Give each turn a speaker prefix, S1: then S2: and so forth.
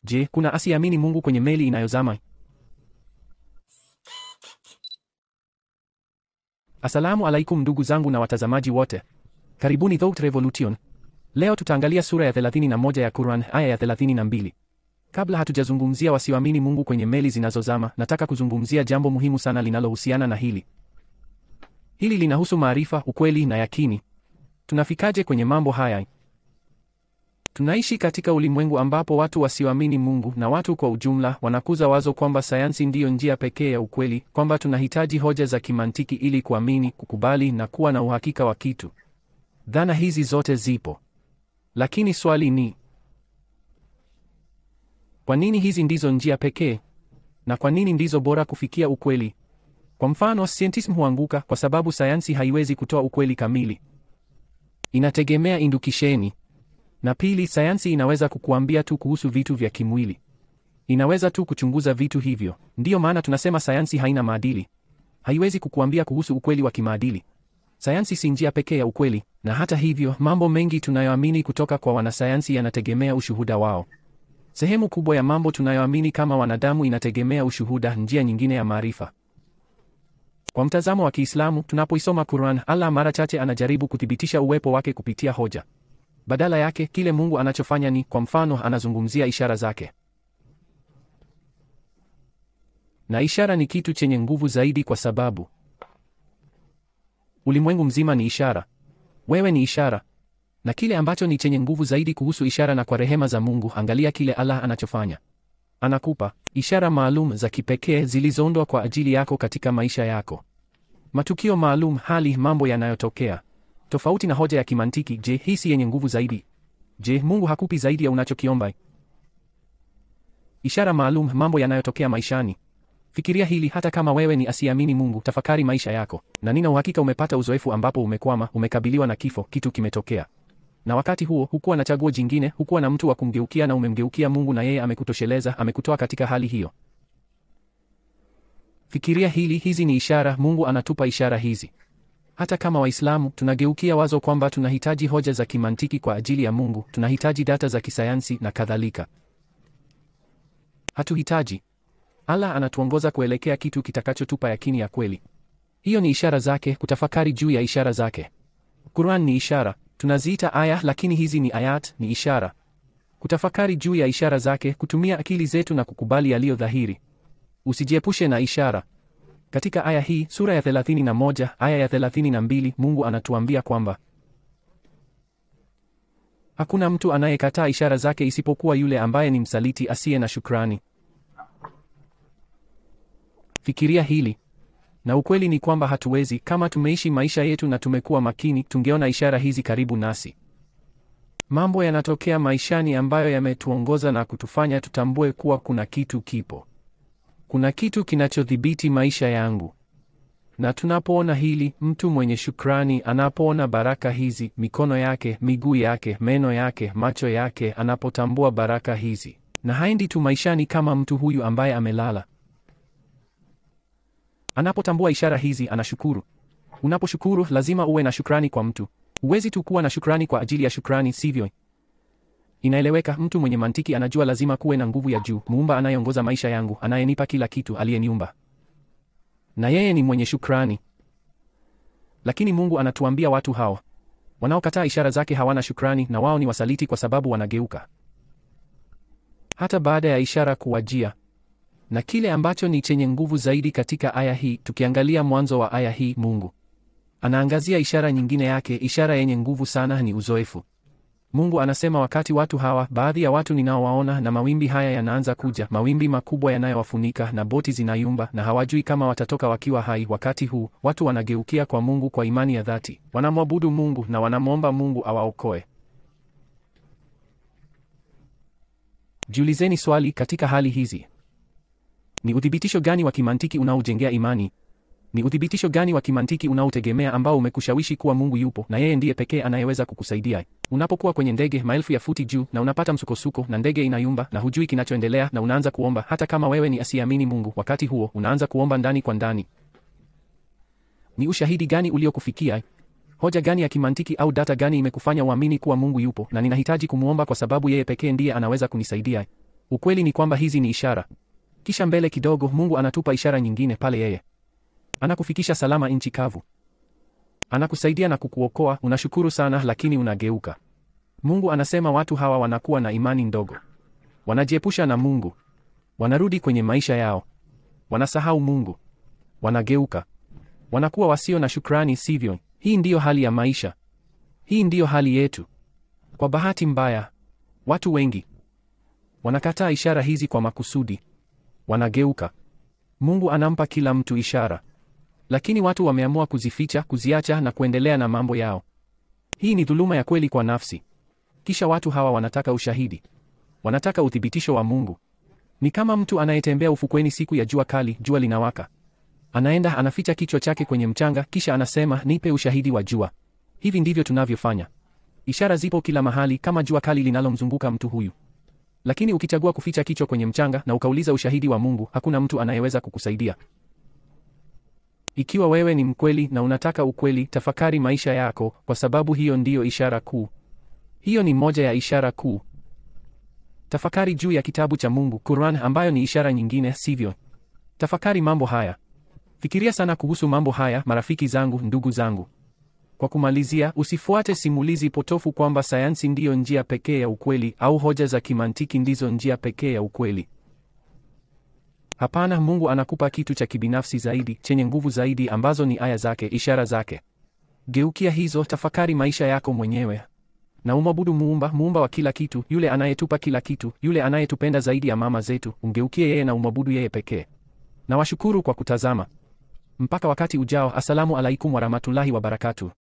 S1: Je, kuna asiamini Mungu kwenye meli inayozama? Asalamu alaikum ndugu zangu na watazamaji wote. Karibuni Thought Revolution. Leo tutaangalia sura ya 31 ya Quran aya ya 32. Kabla hatujazungumzia wasioamini Mungu kwenye meli zinazozama, nataka kuzungumzia jambo muhimu sana linalohusiana na hili. Hili linahusu maarifa, ukweli na yakini. Tunafikaje kwenye mambo haya? Tunaishi katika ulimwengu ambapo watu wasioamini Mungu na watu kwa ujumla wanakuza wazo kwamba sayansi ndiyo njia pekee ya ukweli, kwamba tunahitaji hoja za kimantiki ili kuamini, kukubali na kuwa na uhakika wa kitu. Dhana hizi zote zipo, lakini swali ni kwa nini hizi ndizo njia pekee, na kwa nini ndizo bora kufikia ukweli? Kwa mfano, scientism huanguka kwa sababu sayansi haiwezi kutoa ukweli kamili, inategemea indukisheni na pili, sayansi inaweza kukuambia tu kuhusu vitu vya kimwili, inaweza tu kuchunguza vitu hivyo. Ndiyo maana tunasema sayansi haina maadili, haiwezi kukuambia kuhusu ukweli wa kimaadili. Sayansi si njia pekee ya ukweli, na hata hivyo, mambo mengi tunayoamini kutoka kwa wanasayansi yanategemea ushuhuda wao. Sehemu kubwa ya mambo tunayoamini kama wanadamu inategemea ushuhuda, njia nyingine ya maarifa. Kwa mtazamo wa Kiislamu, tunapoisoma Quran, Allah mara chache anajaribu kuthibitisha uwepo wake kupitia hoja. Badala yake kile Mungu anachofanya ni, kwa mfano, anazungumzia ishara zake, na ishara ni kitu chenye nguvu zaidi, kwa sababu ulimwengu mzima ni ishara. Wewe ni ishara, na kile ambacho ni chenye nguvu zaidi kuhusu ishara, na kwa rehema za Mungu, angalia kile Allah anachofanya. Anakupa ishara maalum za kipekee zilizoundwa kwa ajili yako katika maisha yako, matukio maalum, hali, mambo yanayotokea tofauti na hoja ya kimantiki. Je, hii si yenye nguvu zaidi? Je, Mungu hakupi zaidi ya unachokiomba? Ishara maalum, mambo yanayotokea maishani. Fikiria hili, hata kama wewe ni asiamini Mungu, tafakari maisha yako, na nina uhakika umepata uzoefu ambapo umekwama, umekabiliwa na kifo, kitu kimetokea, na wakati huo hukuwa na chaguo jingine, hukuwa na mtu wa kumgeukia, na umemgeukia Mungu na yeye amekutosheleza, amekutoa katika hali hiyo. Fikiria hili, hizi ni ishara. Mungu anatupa ishara hizi. Hata kama Waislamu tunageukia wazo kwamba tunahitaji hoja za kimantiki kwa ajili ya Mungu, tunahitaji data za kisayansi na kadhalika. Hatuhitaji. Allah anatuongoza kuelekea kitu kitakachotupa yakini ya kweli. Hiyo ni ishara zake, kutafakari juu ya ishara zake. Quran ni ishara, tunaziita aya, lakini hizi ni ayat, ni ishara. Kutafakari juu ya ishara zake, kutumia akili zetu na kukubali yaliyo dhahiri. Usijiepushe na ishara. Katika aya hii sura ya 31 aya ya 32, Mungu anatuambia kwamba hakuna mtu anayekataa ishara zake isipokuwa yule ambaye ni msaliti asiye na shukrani. Fikiria hili, na ukweli ni kwamba hatuwezi. Kama tumeishi maisha yetu na tumekuwa makini, tungeona ishara hizi karibu nasi. Mambo yanatokea maishani ambayo yametuongoza na kutufanya tutambue kuwa kuna kitu kipo kuna kitu kinachodhibiti maisha yangu. Na tunapoona hili, mtu mwenye shukrani anapoona baraka hizi, mikono yake, miguu yake, meno yake, macho yake, anapotambua baraka hizi, na haendi tu maishani kama mtu huyu ambaye amelala. Anapotambua ishara hizi, anashukuru. Unaposhukuru, lazima uwe na shukrani kwa mtu. Huwezi tu kuwa na shukrani kwa ajili ya shukrani, sivyo? Inaeleweka. Mtu mwenye mantiki anajua lazima kuwe na nguvu ya juu, muumba anayeongoza maisha yangu, anayenipa kila kitu, aliyeniumba, na yeye ni mwenye shukrani. Lakini Mungu anatuambia watu hawa wanaokataa ishara zake hawana shukrani, na wao ni wasaliti kwa sababu wanageuka hata baada ya ishara kuwajia. Na kile ambacho ni chenye nguvu zaidi katika aya hii, tukiangalia mwanzo wa aya hii, Mungu anaangazia ishara nyingine yake. Ishara yenye nguvu sana ni uzoefu. Mungu anasema wakati watu hawa, baadhi ya watu ninaowaona, na mawimbi haya yanaanza kuja, mawimbi makubwa yanayowafunika na boti zinayumba, na hawajui kama watatoka wakiwa hai. Wakati huu watu wanageukia kwa Mungu kwa imani ya dhati, wanamwabudu Mungu na wanamwomba Mungu awaokoe. Jiulizeni swali, katika hali hizi, ni uthibitisho gani wa kimantiki unaojengea imani? Ni uthibitisho gani wa kimantiki unaotegemea ambao umekushawishi kuwa Mungu yupo na yeye ndiye pekee anayeweza kukusaidia? Unapokuwa kwenye ndege maelfu ya futi juu na unapata msukosuko na ndege inayumba na hujui kinachoendelea na unaanza kuomba, hata kama wewe ni asiamini Mungu, wakati huo unaanza kuomba ndani kwa ndani. Ni ushahidi gani uliokufikia? Hoja gani ya kimantiki au data gani imekufanya uamini kuwa Mungu yupo na ninahitaji kumwomba kwa sababu yeye pekee ndiye anaweza kunisaidia? Ukweli ni kwamba hizi ni ishara. Kisha mbele kidogo, Mungu anatupa ishara nyingine pale yeye anakufikisha salama nchi kavu, anakusaidia na kukuokoa. Unashukuru sana, lakini unageuka. Mungu anasema watu hawa wanakuwa na imani ndogo, wanajiepusha na Mungu, wanarudi kwenye maisha yao, wanasahau Mungu, wanageuka, wanakuwa wasio na shukrani, sivyo? Hii ndiyo hali ya maisha, hii ndiyo hali yetu. Kwa bahati mbaya, watu wengi wanakataa ishara hizi kwa makusudi, wanageuka. Mungu anampa kila mtu ishara, lakini watu wameamua kuzificha, kuziacha na kuendelea na mambo yao. Hii ni dhuluma ya kweli kwa nafsi. Kisha watu hawa wanataka ushahidi, wanataka uthibitisho wa Mungu. Ni kama mtu anayetembea ufukweni siku ya jua kali, jua linawaka, anaenda anaficha kichwa chake kwenye mchanga, kisha anasema nipe ushahidi wa jua. Hivi ndivyo tunavyofanya. Ishara zipo kila mahali, kama jua kali linalomzunguka mtu huyu. Lakini ukichagua kuficha kichwa kwenye mchanga na ukauliza ushahidi wa Mungu, hakuna mtu anayeweza kukusaidia. Ikiwa wewe ni mkweli na unataka ukweli, tafakari maisha yako, kwa sababu hiyo ndiyo ishara kuu. Hiyo ni moja ya ishara kuu. Tafakari juu ya kitabu cha Mungu, Quran, ambayo ni ishara nyingine, sivyo? Tafakari mambo haya. Fikiria sana kuhusu mambo haya, marafiki zangu, ndugu zangu. Kwa kumalizia, usifuate simulizi potofu kwamba sayansi ndiyo njia pekee ya ukweli au hoja za kimantiki ndizo njia pekee ya ukweli. Hapana, Mungu anakupa kitu cha kibinafsi zaidi, chenye nguvu zaidi, ambazo ni aya zake, ishara zake. Geukia hizo, tafakari maisha yako mwenyewe na umwabudu Muumba, muumba wa kila kitu, yule anayetupa kila kitu, yule anayetupenda zaidi ya mama zetu. Umgeukie yeye na umwabudu yeye pekee. Na washukuru kwa kutazama. Mpaka wakati ujao, assalamu alaikum warahmatullahi wabarakatuh.